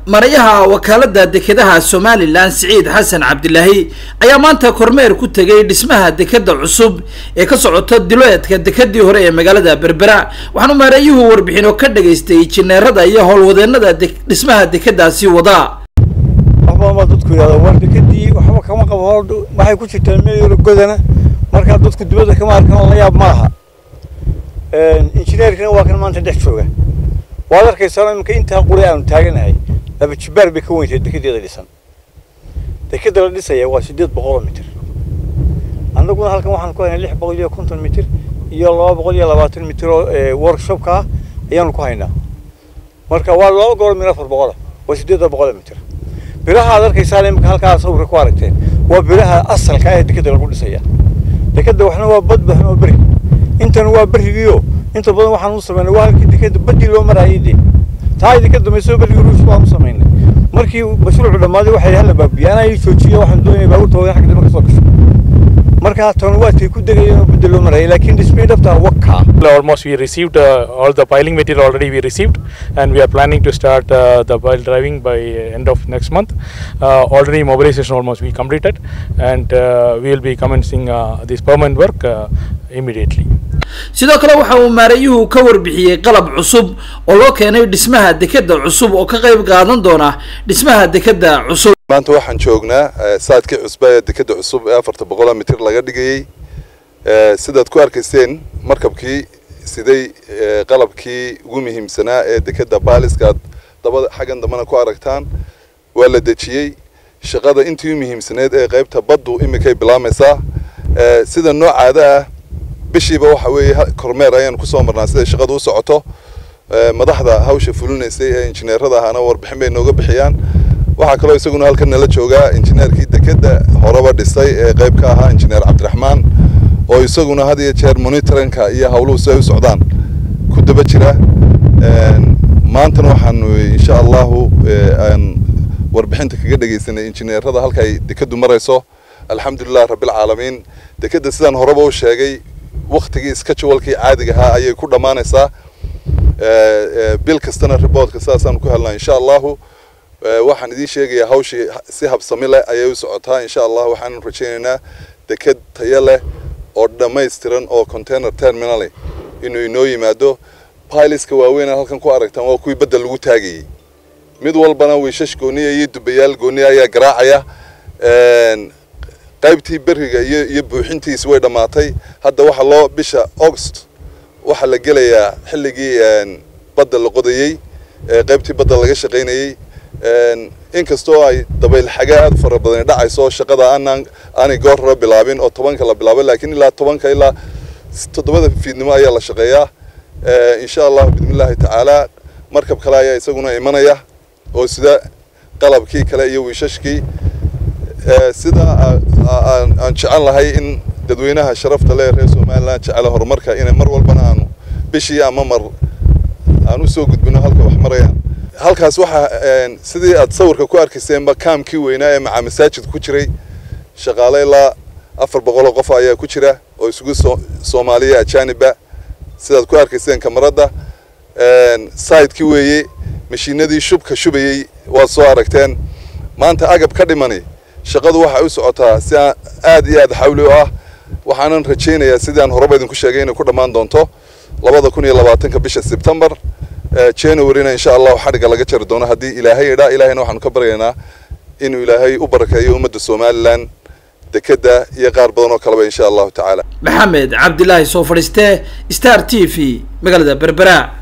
marayaha wakaalada dekedaha somalilan siciid xasan cabdilaahi ayaa maanta kormeer ku tegay dhismaha dekeda cusub ee ka socota diloeedka dekedii hore ee magaalada berbera waxaanu maarayuhu warbixino ka dhagaystay jineerada iyo howlwadeenada dhismaha dekedaasi wada waxbama dadku yidhahda war dekadii waxba kama qabo waxay ku jirtaa meel godana markaa dadku dibadda kama arkan la yaab maaha injineerkana waa kan maanta dhex jooga waad arkaysaa iminka intaa quri aanu taaganahay laba jibaar bay ka weyntahay dekedeeda dhisan dekeda la dhisaya waa sideed boqoloo mitir annaguna halkan waxaan ku haynaa lix boqol iyo konton mitir iyo laba boqol iyo labaatan mitir oo workshopka ah ayaanu ku haynaa marka waa laba gobol min afar boqola waa sideedda boqoloo mitir biraha aad arkaysaa iminka halkaa sawirka ku aragteen waa biraha asalka ee dekeda lagu dhisaya dekeda waxna waa bad waxna waa beri intan waa berigiyo inta badan waxaan u samaynay waa halkii dekeda badii loo maraayay dee taa idinka dambayso berigii ruush waan u samaynay markii mashruucu dhammaaday waxay hala baabiya anaa ii joojiya waxaan doonaya baabuurta waaweyn xagga dambe ka soo gasho marka tan waa tay ku degayeen oo badda loo marayay laakiin dhismay dhabtaa wakkaa almost we received uh, all the piling material already we received and we are planning to start uh, the pile driving by end of next month uh, already mobilization almost we completed and uh, we will be commencing uh, this permanent work uh, immediately sidoo kale waxa uu maarayuhu ka warbixiyey qalab cusub oo loo keenay dhismaha dekeda cusub oo ka qayb qaadan doona dhismaha dekeda cusub maanta waxaan joognaa saadkii cusba ee dekeda cusub ee afarta boqoloo mitir laga dhigayey sidaad ku arkayseen markabkii siday qalabkii ugu muhiimsanaa ee dekeda baaliska aad dabada xaggan dambena ku aragtaan waa la dejiyey shaqada intii u muhiimsaneed ee qaybta baddu iminkay bilaamaysaa sida noocaada ah bishiiba waxa weeye kormeer ayaan kusoo marnaa siday shaqadu u socoto madaxda hawsha fulinaysay ee injineerada ahana warbixin bay nooga bixiyaan waxaa kaloo isaguna halkan nala joogaa injineerkii dekeda horeba dhisay ee qayb ka ahaa injineer cabdiraxmaan oo isaguna had iyo jeer monitorinka iyo hawluhu si ay u socdaan ku daba jira maantana waxaanu insha allahu aan warbixinta kaga dhegaysanay injineerada halka ay dekedu marayso alxamdulilah rabbilcaalamiin dekeda sidaan horeba u sheegay waktigii schedulekii caadiga ahaa ayay ku dhammaanaysaa bil kastana reportka sidaasaan ku helnaa insha allahu waxaan idiin sheegayaa hawshii si habsami leh ayay u socotaa insha allah waxaanu rajaynaynaa deked tayo leh oo dhammaystiran oo container terminal inuu inoo yimaado piloska waaweyn halkan ku aragtaan waa kuwii badda lagu taagayey mid walbana wiishash gooniya iyo dubayaal gooniya ayaa garaacaya qaybtii beriga iyo iyo buuxintiisi way dhammaatay hadda waxaa loo bisha august waxaa la gelayaa xilligii badda la qodayey qaybtii badda laga shaqaynayey inkastoo ay dabayl xagaa aad fara badani dhacayso shaqada aanaan aanay goor hore bilaabin oo tobanka la bilaabo laakiin ilaa tobanka ilaa toddobada fiidnimo ayaa la shaqeeyaa insha allahu bismillaahi tacaala markab kale ayaa isaguna imanaya oo sida qalabkii kale iyo wiishashkii sida aan jecel lahay in dadweynaha sharafta leh reer somaliland jecela horumarka inay mar walbana aanu bishii ama mar aan usoo gudbino halka wax marayaan halkaas waxaa sidii aad sawirka ku arkayseenba kaamkii weynaa ee macaa masaajidka ku jiray shaqaale ilaa afar boqoloo qof ayaa ku jira oo isugu soomaaliya ajaaniba sidaad ku arkayseen kamaradda sidekii weeye mashiinadii shubka shubayey waad soo aragteen maanta agab ka dhimani shaqadu waxay u socotaa si aad iyo aad xawli u ah waxaanan rajaynayaa sidaan horeba idinku sheegay inay ku dhammaan doonto labada kun iyo labaatanka bisha sebtembar januaryna insha allahu xadhigga laga jari doono haddii ilaahay idhaa ilaahayna waxaanu ka baryaynaa inuu ilaahay u barakeeyo ummadda somalilan dekeda iyo qaar badan oo kaleba insha allahu tacaala maxamed cabdilaahi soo fadhiiste star t v magaalada berbera